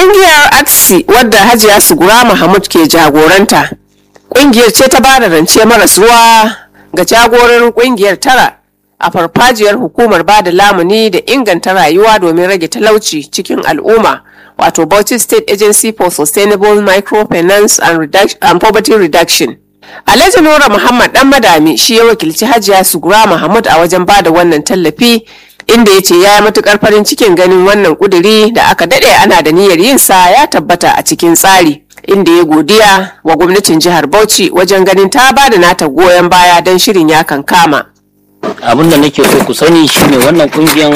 Ƙungiyar ATSI wadda Hajiya Sugura Mahmud ke jagoranta. Ƙungiyar ce ta bada rance maras ruwa ga jagororin ƙungiyar tara a farfajiyar hukumar bada lamuni da inganta rayuwa domin rage talauci cikin al'umma wato Bauchi State Agency for Sustainable Microfinance and, Reduc- and Poverty Reduction. Alhaji Nura Muhammad dan madami shi ya wakilci Hajiya Sugura Mahmud a wajen bada wannan tallafi inda ya ce ya yi matukar farin cikin ganin wannan kuduri da aka dade ana da niyyar yin sa ya tabbata a cikin tsari inda ya godiya wa gwamnatin jihar Bauchi wajen ganin ta bada nata goyon baya don shirin ya kankama. abin da nake so ku sani shine wannan kungiyan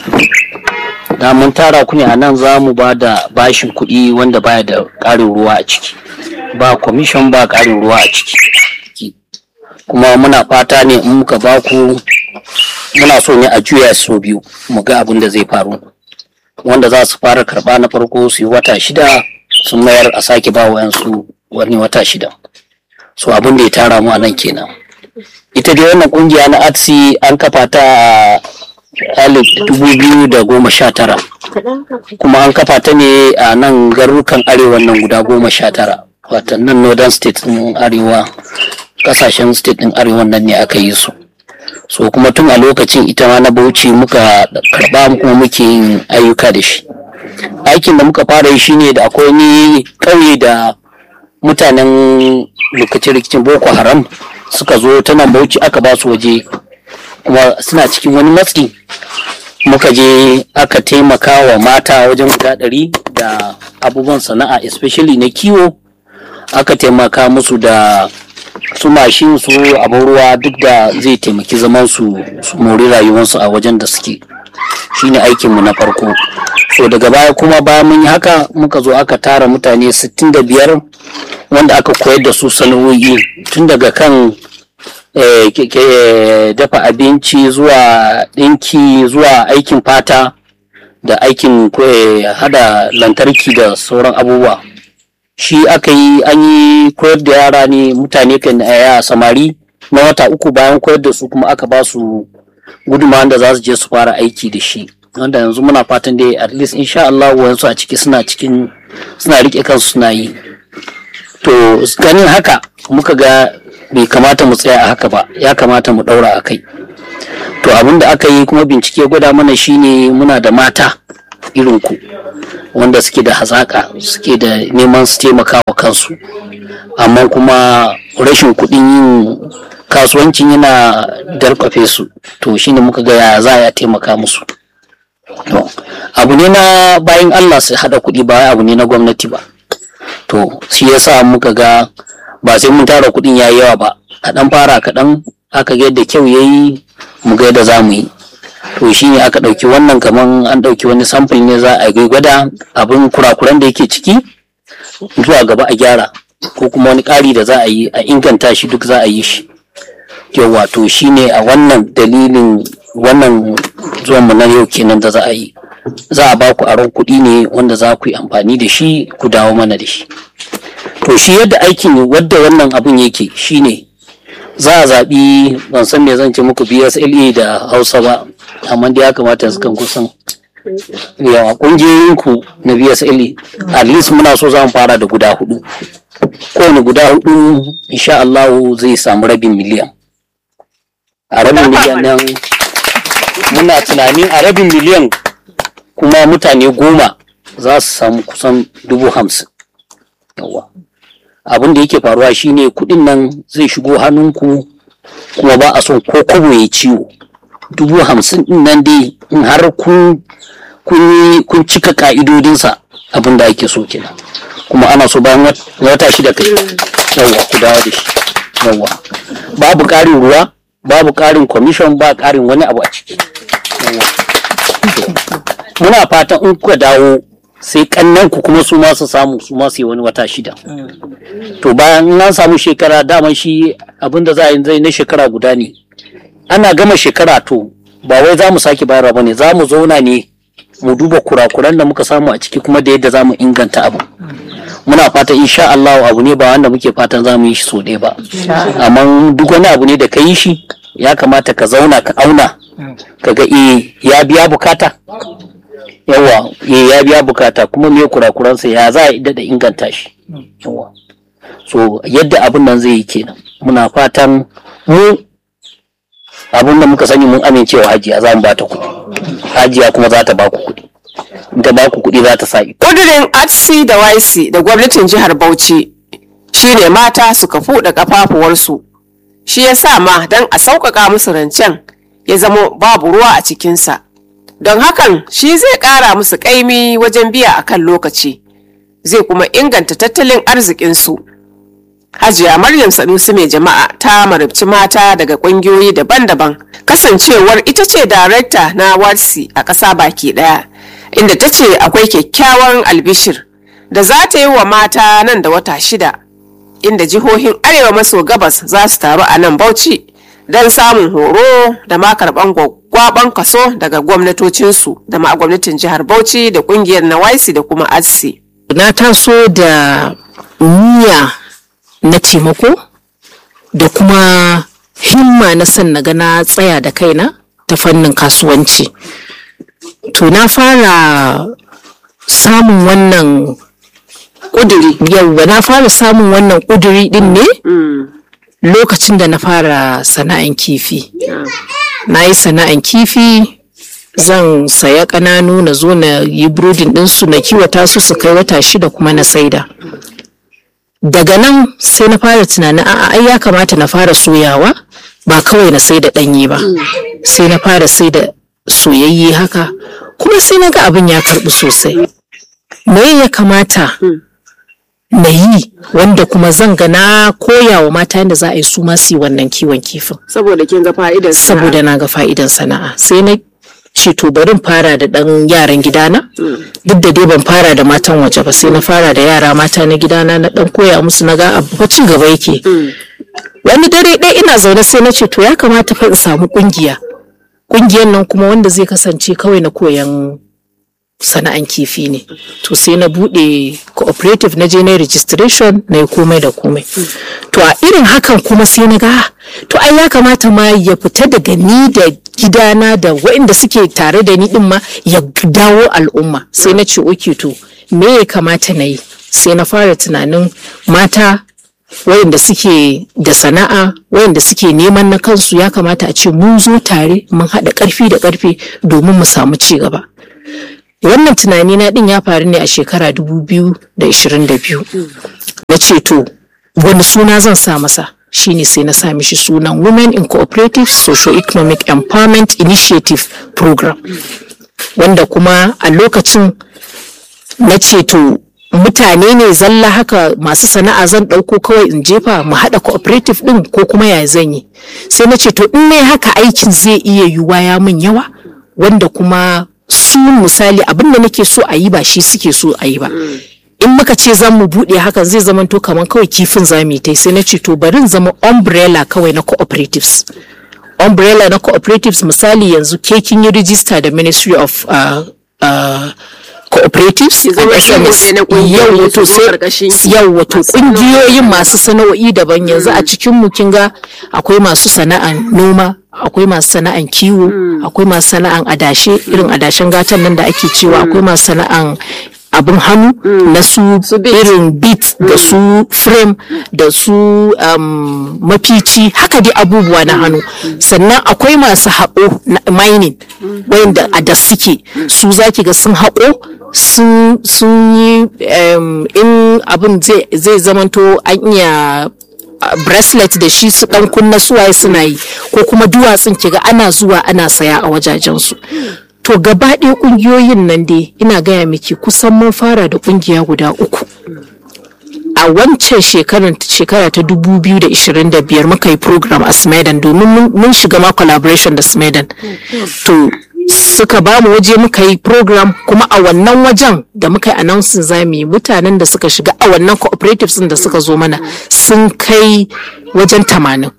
da mun tara ku ne a nan za mu ba da bashin kuɗi wanda baya da ƙarin ruwa a ciki ba commission ba ƙarin ruwa a ciki kuma muna fata ne in muka ba ku muna so ne a juya so biyu mu ga abin da zai faru wanda za su fara karɓa na farko su yi wata shida sun mayar a sake ba wayansu wani wata shida so abin da ya tara mu a nan kenan ita dai wannan kungiya na atsi an kafa ta a alif dubu biyu da goma sha tara kuma an kafa ta ne a nan garurukan arewa nan guda goma sha tara watan nan northern state din arewa kasashen state din arewa nan ne aka yi su so kuma tun a lokacin ita ma na bauchi muka karba kuma muke yin ayyuka da shi aikin da muka fara yi shine da akwai ni ƙauye da mutanen lokacin rikicin boko haram suka zo ta nan bauchi aka ba su waje kuma suna cikin wani matsi muka je aka taimaka wa mata wajen guda ɗari da abubuwan sana'a especially na kiwo aka taimaka musu da su mashin su abin ruwa duk da zai taimaki zaman su su mori rayuwarsu a wajen da suke shine aikinmu na farko so daga baya kuma bayan mun yi haka muka zo aka tara mutane 65 wanda aka koyar da su sana'o'i tun daga kan eh, ke- ke- dafa abinci zuwa ɗinki zuwa aikin fata da aikin eh, hada lantarki da sauran abubuwa shi aka yi an yi koyar da yara ne mutane kan ya samari na wata uku bayan koyar da su kuma aka ba su gudunmawar da za su je su fara aiki da shi wanda yanzu muna fatan dai at least insha Allah wayansu a ciki suna cikin suna rike kansu suna yi to ganin haka muka ga bai kamata mu tsaya a haka ba ya kamata mu daura a kai to abin da aka yi kuma bincike gwada mana shine muna da mata irin ku wanda suke da hazaka suke da neman su taimaka wa kansu amma kuma rashin kuɗin yin kasuwancin yana darkwafe su to shine muka ga ya za a taimaka musu to abu ne na bayan Allah su haɗa kuɗi ba abu ne na gwamnati ba to shi yasa muka ga ba sai mun tara kuɗin yayi yawa ba kaɗan fara kaɗan aka ga yadda kyau yayi mu ga yadda za mu yi to shi ne aka ɗauki wannan kaman an ɗauki wani sample ne za a yi gwada abin kurakuran da yake ciki zuwa gaba a gyara ko kuma wani ƙari da za a yi a inganta shi duk za a yi shi yawa to shi ne a wannan dalilin wannan zuwan mu na yau kenan da za a yi za a ba ku aron kuɗi ne wanda za ku yi amfani da shi ku dawo mana da shi to shi yadda aikin wadda wannan abun yake shine za a zaɓi ban san me zan ce muku BSLA da Hausa ba amma dai ya kamata su kan kusan yawa ƙungiyoyinku na BSLA at least muna so za mu fara da guda hudu kowane guda hudu insha Allah zai samu rabin miliyan a rabin miliyan nan muna tunanin a rabin miliyan kuma mutane goma za su samu kusan dubu hamsin yawa abin da yake faruwa shine kudin nan zai shigo hannunku kuma ba a son ko kobo ya ciwo dubu hamsin din nan dai in har kun kun yi- kun cika ka'idodinsa abin da ake so kenan kuma ana so bayan wat- wata shida kai yawa ku dawo da shi yawa babu ƙarin ruwa babu ƙarin commission ba ƙarin wani abu a ciki yawa To, muna fatan in kuka dawo sai kannan ku kuma su ma su samu su ma su yi wani wata shida to bayan in an samu shekara daman shi abin da za a yi zai na shekara guda ne ana gama shekara to ba wai za mu sake bayarwa ba ne za mu zauna ne mu duba kurakuran da muka samu a ciki kuma da yadda za mu inganta abu muna fata insha Allah abu ne ba wanda muke fatan za mu yi shi so ɗaya ba amma duk wani abu ne da ka yi shi ya kamata ka zauna ka auna ka ga eh ya biya bukata yawa ya ya biya bukata kuma me kurakuransa ya za a da inganta shi yawa so yadda abin nan zai yi kenan muna fatan mu abin da muka sani mun amincewa hajiya za mu ba ta kuɗi hajiya kuma za ta ba ku kuɗi in ta ba ku kuɗi za ta sa ido ƙudurin atsi da YC da gwamnatin jihar Bauchi shine mata su kafu da kafafuwarsu shi ya sa ma don a sauƙaƙa musu rancen ya zamo babu ruwa a cikinsa don hakan shi zai ƙara musu ƙaimi wajen biya a kan lokaci zai kuma inganta tattalin arzikinsu hajiya maryam sanusi mai jama'a ta marabci mata daga ƙungiyoyi daban-daban kasancewar ita ce darekta na warsi a ƙasa baki ɗaya inda ta ce akwai kyakkyawan albishir da za ta yi wa mata nan da wata shida inda jihohin arewa maso gabas za su taru a nan bauchi don samun horo da ma karɓan gwaggwaban kaso daga gwamnatocinsu da ma gwamnatin jihar bauchi da ƙungiyar nawaisi da kuma atsi na taso da niyya na taimako da kuma himma na son na ga na tsaya da kaina ta fannin kasuwanci to na fara samun wannan ƙuduri yauwa na fara samun wannan ƙuduri din ne lokacin da na fara sana'an kifi na yi sana'an kifi zan saya ƙananu na zo na yi burodin ɗinsu na kiwata su su kai wata shida kuma na saida daga nan sai na fara tunanin a'a ai ya kamata na fara soyawa ba kawai na sai da ɗanye ba sai na fara sai da soyayye haka kuma sai na ga abin ya karɓi sosai me ya kamata na yi wanda kuma zan ga na koya wa mata yadda za a yi su ma su yi wannan kiwon kifin saboda kin ga fa'idar saboda na ga fa'idan sana'a sai na ce to bari in fara da ɗan yaran gidana duk da dai ban fara da matan waje ba sai na fara da yara mata na gidana na ɗan koya musu na ga abu fa ci gaba yake wani dare ɗaya ina zaune sai na ce to ya kamata fa in samu ƙungiya ƙungiyar nan kuma wanda zai kasance kawai na koyan sana'an kifi ne to sai na bude cooperative na je na registration na yi komai da komai to a irin hakan kuma sai na ga to ai ya kamata ma ya fita daga ni da gidana da waɗanda suke tare da ni din ma ya dawo al'umma sai na ce oke to me ya kamata na yi sai na fara tunanin mata wayanda suke da sana'a wayanda suke neman na kansu ya kamata a ce mun zo tare mun haɗa ƙarfi da ƙarfe domin mu samu ci gaba wannan tunani na din ya faru ne a shekara 2022 na ce to wani suna zan sa masa shine sai na sa mishi sunan women in cooperative socio-economic empowerment initiative program wanda kuma a lokacin na ce to mutane ne zalla haka masu sana'a zan ɗauko kawai in jefa mu haɗa cooperative ɗin ko kuma ya zan yi sai na ce to in ne haka aikin zai iya yiwuwa ya min yawa wanda kuma su misali abin da nake so a yi ba shi suke so a yi ba in muka ce za mu buɗe hakan zai zama to kamar kawai kifin za mu yi ta sai na ce to bari zama umbrella kawai na cooperatives umbrella na cooperatives misali yanzu ke kin yi rijista da ministry of uh, uh, cooperatives Ki zama and shigo SMS. ne na ƙungiyoyi Yau wato su zo sai- ƙarƙashin ki. yau wato Masu kungiyoyin masu sana'o'i daban yanzu a cikin mu kin ga akwai masu sana'an noma akwai masu sana'an kiwo akwai masu sana'an adashe irin adashen gatan nan da ake cewa akwai masu sana'an abin hannu na su irin beat da su frame da su um, mafici haka dai abubuwa na hannu sannan akwai masu haƙo na mining wayanda a da suke su zaki ga sun haƙo sun sun yi um, in abin zai zai zamanto an iya uh, bracelet da shi su dan kunna suwaye suna yi ko kuma duwatsun kiga ana zuwa ana saya a wajajensu to gaba ɗaya ƙungiyoyin nan dai ina gaya miki kusan mun fara da ƙungiya guda uku a wancan shekarar shekara ta 2025 muka yi program a smedan domin mun- mun shiga ma collaboration da smedan to suka ba mu waje muka yi program kuma a wannan wajen da muka yi announcing za mu yi mutanen da suka shiga a wannan cooperatives ɗin da suka zo mana sun kai wajen tamanin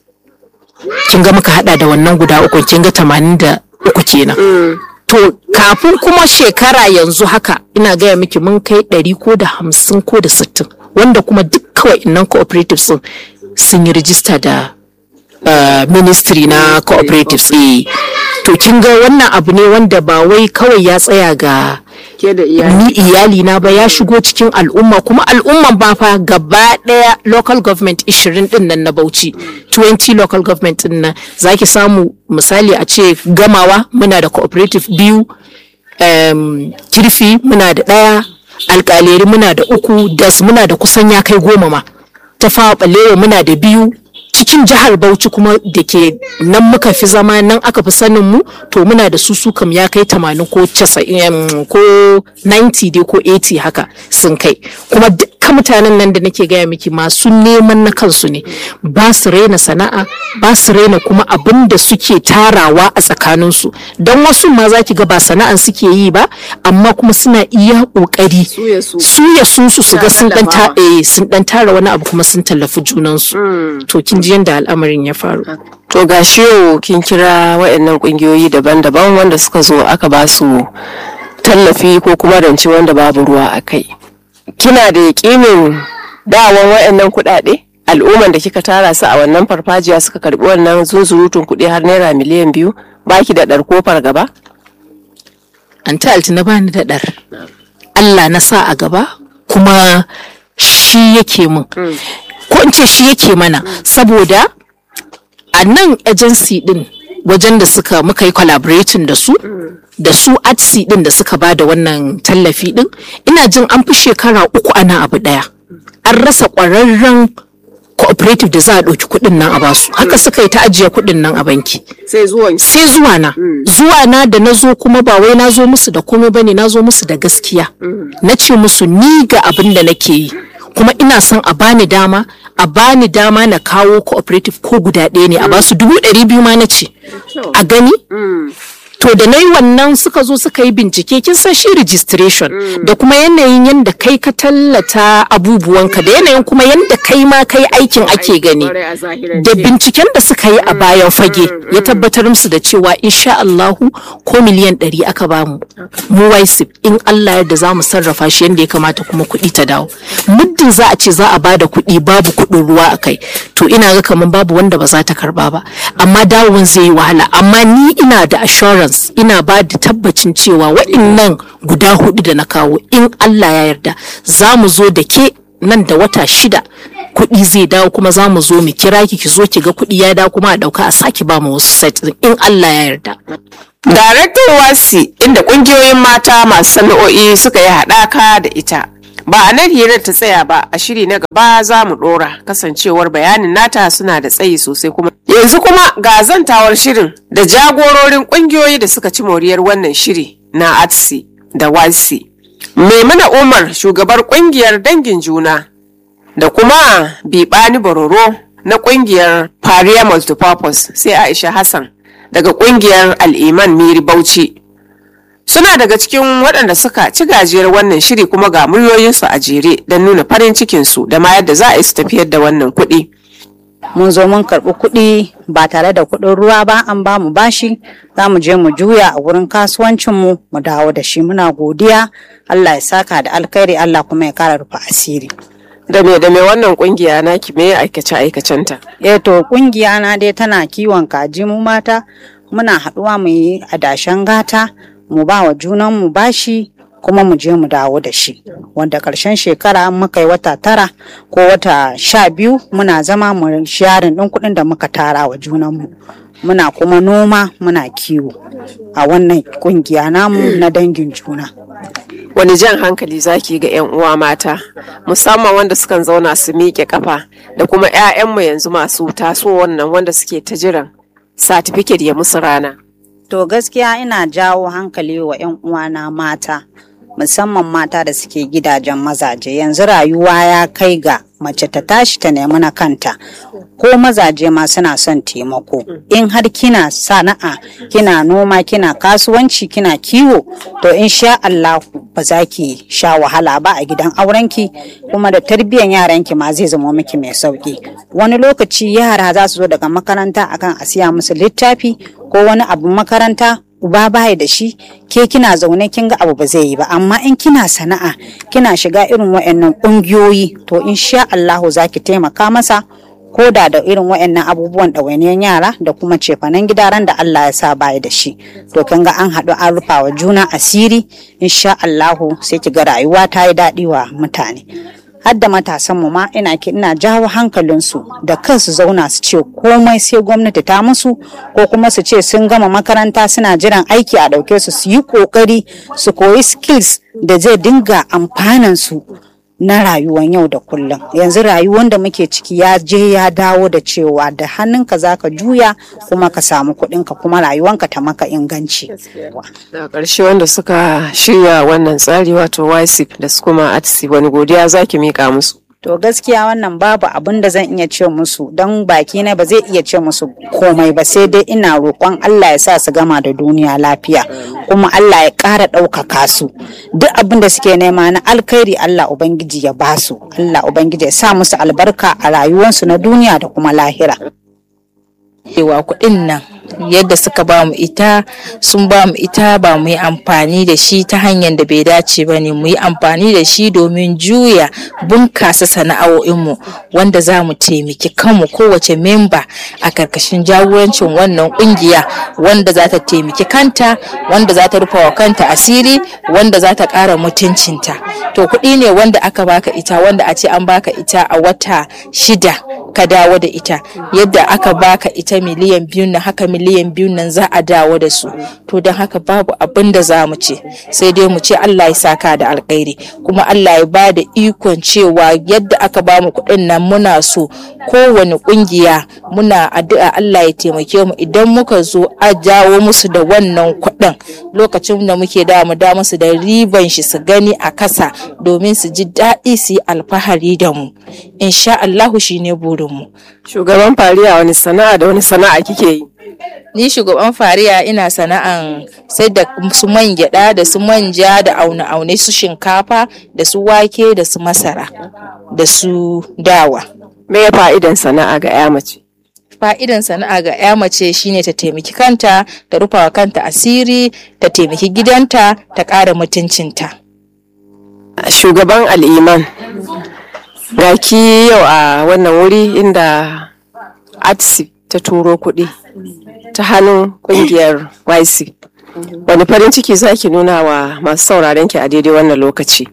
kin ga muka hada da wannan guda uku kin ga tamanin da uku kenan to kafin kuma shekara yanzu haka ina gaya miki mun kai ɗari ko da hamsin ko da sittin wanda kuma duk kawai innan cooperatives sun sun yi rijista da uh, ministry na cooperatives eh to kin ga wannan abu ne wanda ba wai kawai ya tsaya ga ke da iyali ni iyali na ba ya shigo cikin al'umma kuma al'umman ba fa gaba daya local government 20 din nan na Bauchi 20 local government din nan zaki samu misali a ce gamawa muna da cooperative biyu um, kirfi muna da daya alkaleri muna da uku das muna da kusan ya kai goma ma ta fawa balewa muna da biyu cikin jihar Bauchi kuma da ke nan muka fi zama nan aka fi sanin mu to muna da su su kam ya kai 80 ko 90 ko 90 dai ko 80 haka sun kai kuma dukkan mutanen nan da nake gaya miki masu neman na kansu ne ba su raina sana'a ba su raina kuma abin da suke tarawa a tsakaninsu don wasu ma za ki ga ba sana'an suke yi ba amma kuma suna iya kokari Suya su. suya su su su ga sun dan ta tallafawa. eh, sun dan tara wani abu kuma sun tallafi junansu to kin ji yadda al'amarin ya faru To ga shi yau kin kira waɗannan ƙungiyoyi daban-daban wanda suka zo aka ba su tallafi ko kuma rance wanda babu ruwa a kai. Kina da yaƙinin dawon waɗannan kuɗaɗe? Al'umman da kika tara su a wannan farfajiya suka karɓi wannan zunzurutun kuɗi har naira miliyan biyu baki da ɗar kofar gaba? an ta altina bani da ɗar Allah na sa a gaba kuma shi yake mun ko in ce shi yake mana saboda a nan agency din wajen da suka muka yi collaborating da su da su atsi din da suka ba da wannan tallafi din ina jin an fi shekara uku ana abu daya an rasa ƙwararren cooperative da za a ɗauki kuɗin nan a basu haka suka yi ta ajiye kuɗin nan a banki Sai zuwan sai zuwa na zuwa na da na zo kuma ba wai na zo musu da komai ba ne na zo musu da gaskiya na ce musu ni ga abin da nake yi kuma ina son a bani dama a bani dama na kawo cooperative ko guda ɗaya ne a basu dubu ɗari biyu ma na ce a gani to da na yi wannan suka zo suka yi bincike kin san shi registration da kuma yanayin yadda kai ka tallata abubuwanka da yanayin kuma yadda kai ma kai aikin ake gani da binciken da suka yi a bayan fage ya tabbatar musu da cewa insha Allahu ko miliyan ɗari aka bamu mu waisip in Allah yadda za mu sarrafa shi yadda ya kamata kuma kuɗi ta dawo muddin za a ce za a bada kuɗi babu kuɗin ruwa a kai to ina ga kamar babu wanda ba za ta karba ba amma dawowan zai yi wahala amma ni ina da assurance ina ba da tabbacin cewa waɗannan guda hudu da na kawo in Allah ya yarda za mu zo da ke nan da wata shida kuɗi zai dawo kuma za mu zo mu kira ki ki zo ki ga kuɗi ya dawo kuma a ɗauka a sake ba mu wasu set ɗin, in Allah ya yarda. Daraktan wasi inda kungiyoyin mata masu sana'o'i suka yi haɗaka da ita. Ba a nan hirar ta tsaya ba a shiri na gaba za mu ɗora kasancewar bayanin nata suna da tsayi sosai kuma. Yanzu kuma ga zantawar shirin da jagororin kungiyoyi da suka ci moriyar wannan shiri na ATSI da WASI. Maimuna Umar shugabar kungiyar dangin juna da kuma Bibani Bororo na kungiyar Paria Multipurpose sai Aisha Hassan daga kungiyar Al'iman Miri Bauchi. Suna daga cikin waɗanda suka ci gajiyar wannan shiri kuma ga muryoyinsu a jere don nuna farin cikinsu da ma yadda za a yi su tafiyar da wannan kuɗi. mun zo mun karɓi kuɗi ba tare da kuɗin ruwa ba an ba mu bashi za mu je mu juya a wurin kasuwancinmu mu dawo da shi muna godiya Allah ya saka da alkhairi Allah kuma ya kara rufe asiri Da me da me wannan kungiya naki me aikace aikacenta? eh to kungiya na dai tana kiwon kaji mu mata muna haɗuwa mu yi adashen gata mu ba wa junan mu bashi kuma mu je mu dawo da shi wanda ƙarshen shekara muka yi wata tara ko wata sha biyu muna zama mu sharin ɗin kuɗin da muka tara wa junanmu muna kuma noma muna kiwo a wannan kungiya namu na dangin juna Wani jan hankali zaki ga 'yan uwa mata musamman wanda sukan zauna su miƙe kafa da kuma 'ya'yanmu yanzu masu taso wannan wanda suke ta jiran satifiket ya musu rana. To gaskiya ina jawo hankali wa 'yan uwana mata, musamman mata da suke gidajen mazaje. Yanzu rayuwa ya kai ga mace ta tashi ta nemi na kanta, ko mazaje ma suna son taimako. In har kina sana'a, kina noma, kina kasuwanci, kina kiwo, to in sha Allahu ba za ki sha wahala ba a gidan aurenki, kuma da tarbiyyar yaranki ma zai zama miki mai sauki. Wani lokaci yara za su zo daga makaranta akan a siya musu littafi ko wani abu makaranta uba baya da shi ke kina zaune kin ga abu ba zai yi ba amma in kina sana'a kina shiga irin waɗannan ƙungiyoyi to insha Allahu za ki taimaka masa ko da da irin wayannan abubuwan ɗawainiyan yara da kuma cefanen gida ran da Allah ya sa baya da shi to kin ga an haɗu an rufa wa juna asiri insha Allahu sai ki ga rayuwa ta yi daɗi wa mutane har da matasan mu ma ina ki ina jawo hankalinsu da kansu zauna su ce komai sai gwamnati ta musu ko kuma su ce sun gama makaranta suna jiran aiki a ɗauke su su yi ƙoƙari su koyi skills da zai dinga amfanan su na rayuwar yau da kullum yanzu rayuwar da muke ciki ya je ya dawo da cewa da hannunka za ka juya kuma ka samu kuɗinka kuma rayuwanka ta maka inganci da ƙarshe wanda suka shirya wannan tsari wato ysip da su kuma atsi wani godiya zaki mika musu to gaskiya wannan babu abin da zan iya ce musu don baki na ba zai iya ce musu komai ba sai dai ina roƙon Allah ya sa su gama da duniya lafiya kuma Allah ya ƙara ɗaukaka su duk abin da suke nema na alkhairi Allah ubangiji ya ba su Allah ubangiji ya sa musu albarka a rayuwarsu na duniya da kuma lahira cewa kuɗin nan yadda suka ba mu ita sun ba mu ita ba mu yi amfani da shi ta hanyar da bai dace ba ne mu yi amfani da shi domin juya bunkasa sana'o'inmu wanda za mu taimaki kanmu kowace memba a karkashin jagorancin wannan kungiya wanda za ta taimaki kanta wanda za ta rufa wa kanta asiri wanda za ta ƙara mutuncinta to kuɗi ne wanda aka baka ita wanda a ce an baka ita a wata shida ka dawo da ita yadda aka baka ita miliyan biyu na haka miliyan biyu nan za a dawo da su to don haka babu abin da za mu ce sai dai mu ce Allah ya saka da alkhairi kuma Allah ya ba da ikon cewa yadda aka ba mu kuɗin nan muna so kowane ƙungiya muna addu'a Allah ya taimake mu idan muka zo a jawo musu da wannan kuɗin lokacin da muke da mu da musu da riban shi su gani a kasa domin su ji daɗi su yi alfahari da mu insha Allahu shine burinmu shugaban fariya wani sana'a da wani sana'a kike yi ni shugaban fariya ina sana'an sai da su man gyada da su manja da aune-aune su shinkafa da su wake da su masara da su dawa me ya fa'idan sana'a ga ya mace fa'idan sana'a ga ya mace shine ta taimaki kanta ta rufawa kanta asiri ta taimaki gidanta ta ƙara mutuncinta shugaban al'iman ki yau a wannan wuri inda atsi ta turo kuɗi ta hannun ƙungiyar YC. Wani farin ciki za ki nuna wa masu sauraren ki a daidai wannan lokaci?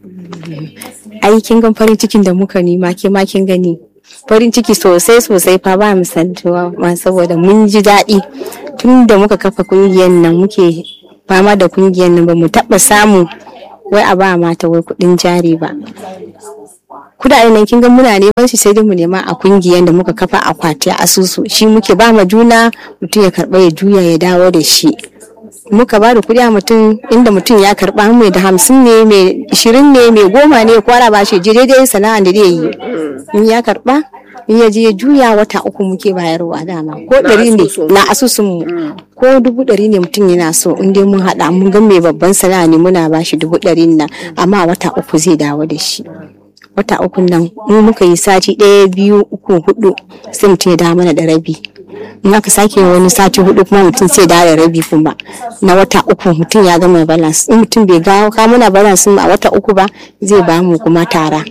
Ai kin gan farin cikin da muka nema ke ma kin gani. Farin ciki sosai sosai fa ba misaltuwa ma saboda mun ji daɗi tun da muka kafa kungiyar nan muke fama da kungiyar nan ba mu taɓa samu wai a ba mata wai kuɗin jari ba. kudaden nan kin ga muna neman shi sai dai mu nema a kungiyar da muka kafa akwati a asusu shi muke ba ma juna mutum ya karba ya juya ya dawo da shi muka ba da kuɗi a mutum inda mutum ya karba mai da hamsin ne mai ishirin ne mai goma ne kwara ba shi je daidai sana'an da zai yi in ya karba in ya je ya juya wata uku muke bayarwa dama ko ɗari ne na asusun mu ko dubu ɗari ne mutum yana so in dai mun haɗa mun ga mai babban sana'a ne muna ba shi dubu ɗari nan amma wata uku zai dawo da shi wata uku nan mu muka yi sati ɗaya biyu uku hudu sai mutum ya dawo mana da rabi in aka sake wani sati hudu kuma mutum sai dawo da rabi kuma na wata uku mutum ya gama balance in mutum bai gawo ka muna balance a wata uku ba zai ba mu kuma tara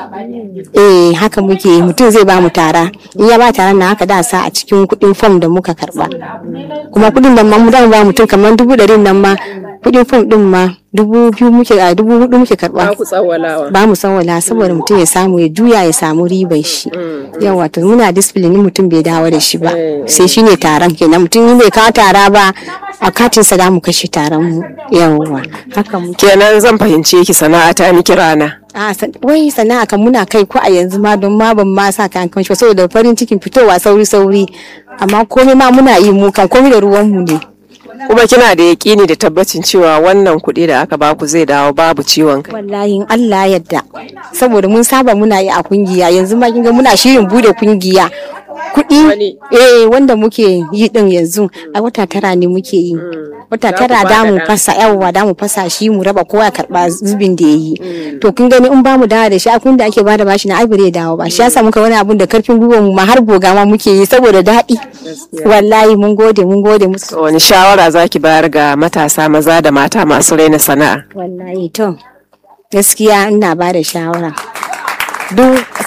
eh haka muke mutum zai ba mu tara in ya ba tara na haka da sa a cikin kuɗin fom da muka karba kuma kuɗin nan ma mu da ba mutum kamar dubu ɗari nan ma kuɗin fom ɗin ma dubu biyu muke a dubu hudu muke karba ba mu tsawala saboda mutum ya samu ya juya ya samu ribar shi yawa to muna discipline mutum bai dawo da shi ba sai shine taron kenan mutum bai kawo tara ba a katin sa mu kashe taron mu yawa haka muke kenan zan fahimce ki sana'a ta miki rana a wai sana'a kan muna kai ko a yanzu ma don ma ban ma sa kan kan saboda farin cikin fitowa sauri sauri amma komai ma muna yi mu kan komai da ruwan mu ne kuma kina da yaƙini da tabbacin cewa wannan kuɗi da aka baku zai dawo babu ciwon kai wallahi in Allah yadda saboda mun saba muna yi a kungiya yanzu ma kinga muna shirin bude kungiya kuɗi eh wanda muke yi din yanzu a wata tara ne muke yi wata tara da mu fasa yawwa da mu fasa shi mu raba kowa ya karba zubin da yayi to kun gani in bamu dawo da shi akun da ake bada bashi na ai bare dawo ba shi yasa muka wani abun da karfin gwiwa mu ma har goga ma muke yi saboda daɗi wallahi mun gode mun gode musu wani shawara zaki bayar ga matasa maza da mata masu raina sana'a wallahi to gaskiya ina ba da shawara duk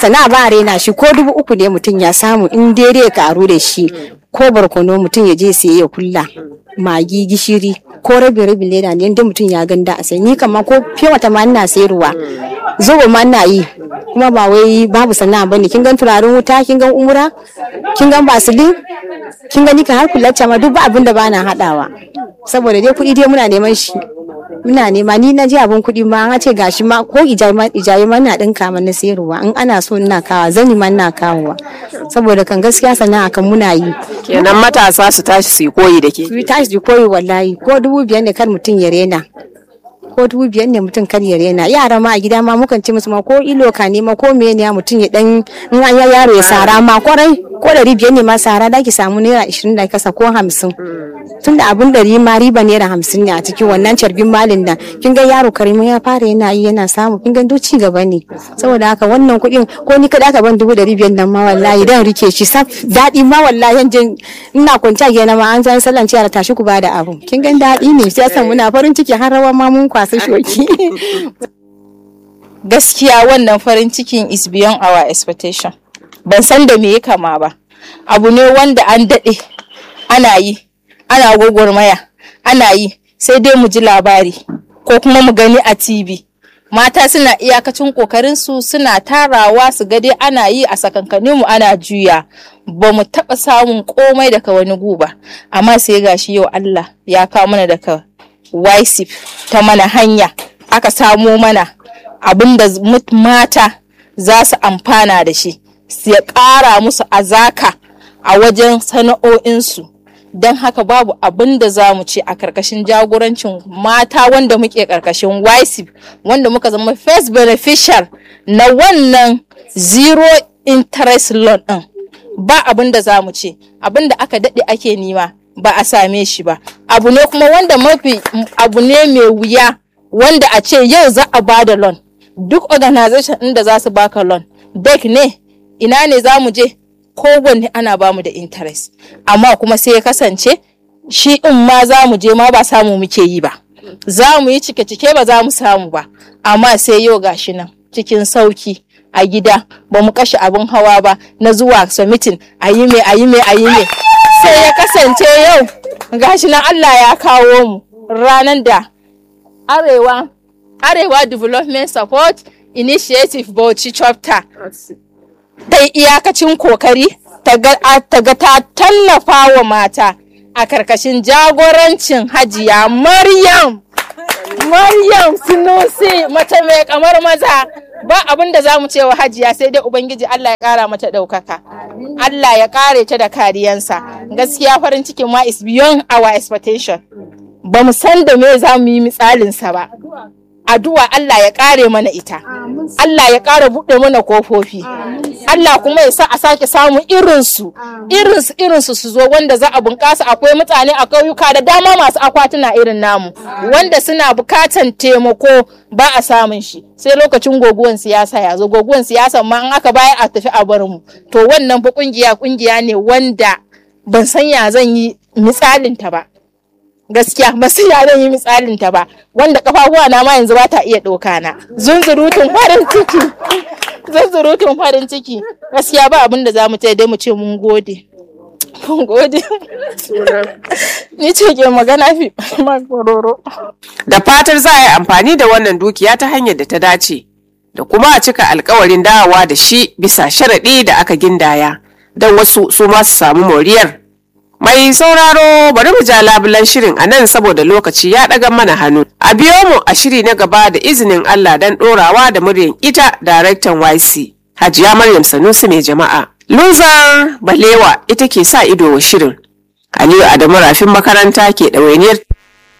sana'a ba a raina shi ko dubu uku ne mutum ya samu in daidai ya karu da shi ko barkono mutum ya je siye ya kulla magi gishiri ko rabin rabin leda ne inda mutum ya ganda a sai ni kama ko fiye wata ma ina sayarwa zuba ma ina yi kuma ba wai babu sana'a bane kin gan turaren wuta kin gan umura kin gan basilin kin gani ka har kulacca ma duk ba abin da bana hadawa saboda dai kuɗi dai muna neman shi muna nema ni na ji abin kuɗi ma an ce gashi ma ko ijaye ma na ɗinka ma na sayarwa in ana so ina kawa zani ma ina kawowa saboda kan gaskiya sana'a kan muna yi kenan matasa su tashi su yi koyi da ke su tashi su koyi wallahi ko dubu biyar ne kar mutum ya rena ko dubu biyar ne mutum kar ya rena yara ma a gida ma mukan ce musu ma ko ilo ka ne ma ko me ne mutum ya dan in an ya yaro ya sara ma kwarai ko ɗari biyar ne ma sara da ki samu naira ishirin da kasa ko hamsin tun da abun ɗari ma riba naira hamsin ne a cikin wannan carbin malin nan kin ga yaro karimin ya fara yana yi yana samu kin ga duk ci gaba ne saboda haka wannan kuɗin ko ni kaɗa ka ban dubu ɗari biyar nan ma wallahi dan rike shi saf daɗi ma wallahi yan ina kwanta gena ma an san sallan ciyar tashi ku bada abu kin ga daɗi ne sai san muna farin ciki har rawa ma mun kwasa shoki gaskiya wannan farin cikin is beyond our expectation ban san da me ya kama ba abu ne wanda an daɗe ana yi ana gwagwarmaya ana yi sai dai mu ji labari ko kuma mu gani a tv mata suna iyakacin kokarin su suna tarawa su ga dai ana yi a sakankanin mu ana juya ba mu taɓa samun komai daga wani guba amma sai gashi yau Allah ya kawo mana daga YSIP ta mana hanya aka samo mana abin da mata za su amfana da shi ya ƙara musu azaka a wajen sana'o'insu don haka babu abin da za mu ce a karkashin jagorancin mata wanda muke karkashin YSIP wanda muka zama first beneficial na wannan zero interest loan ɗin ba abin da za mu ce abin da aka daɗe ake nima ba a same shi ba abu ne kuma wanda mafi abu ne mai wuya wanda a ce yau za a ba da loan duk organization ɗin da za su baka loan dek ne ina ne za mu je kowanne ana bamu da interest amma kuma sai ya kasance shi in ma za mu je ma ba samu muke yi ba za mu yi cike-cike ba za mu samu ba amma sai yau gashi nan cikin sauki a gida ba mu kashe abin hawa ba na zuwa submitting a yi me a yi me a yi me sai ya kasance yau gashi nan Allah ya kawo mu ranar da arewa arewa development support initiative bauchi chapter ta yi iyakacin kokari ta ga ta tallafa wa mata a karkashin jagorancin hajiya maryam maryam sunusi mace mai kamar maza ba abin da za mu ce wa hajiya sai dai ubangiji allah ya kara mata ɗaukaka allah ya kare ta da kariyansa gaskiya farin cikin ma is beyond our expectation ba mu san da me za mu yi misalinsa ba addu'a Allah ya kare mana ita Allah ya kara buɗe mana kofofi Allah kuma ya sa a sake samun irinsu irinsu irinsu su zo wanda za a bunƙasa akwai mutane a ƙauyuka da dama masu akwatuna irin namu wanda suna bukatan taimako ba a samun shi sai lokacin goguwan siyasa ya zo goguwan siyasa ma an aka bayar a tafi a bar mu to wannan fa kungiya kungiya ne wanda ban san ya zan yi misalin ta ba gaskiya ba su ya zan yi misalin ta ba wanda kafafuwa na ma yanzu ba ta iya ɗauka na zunzurutun farin ciki zunzurutun farin ciki gaskiya ba abin da za mu dai mu ce mun gode mun gode ni ce ke magana fi makororo da fatar za a yi amfani da wannan dukiya ta hanyar da ta dace da kuma a cika alkawarin dawowa da shi bisa sharaɗi da aka gindaya don wasu su ma su samu moriyar Mai sauraro bari mu ja labulan shirin a nan saboda lokaci ya ɗaga mana hannu. A biyo mu a shiri na gaba da izinin Allah don ɗorawa da muryan ita daraktan YC. Hajiya Maryam Sanusi mai jama'a. Luzar Balewa ita ke sa ido wa shirin. Aliyu Adamu Rafin makaranta ke ɗawainiyar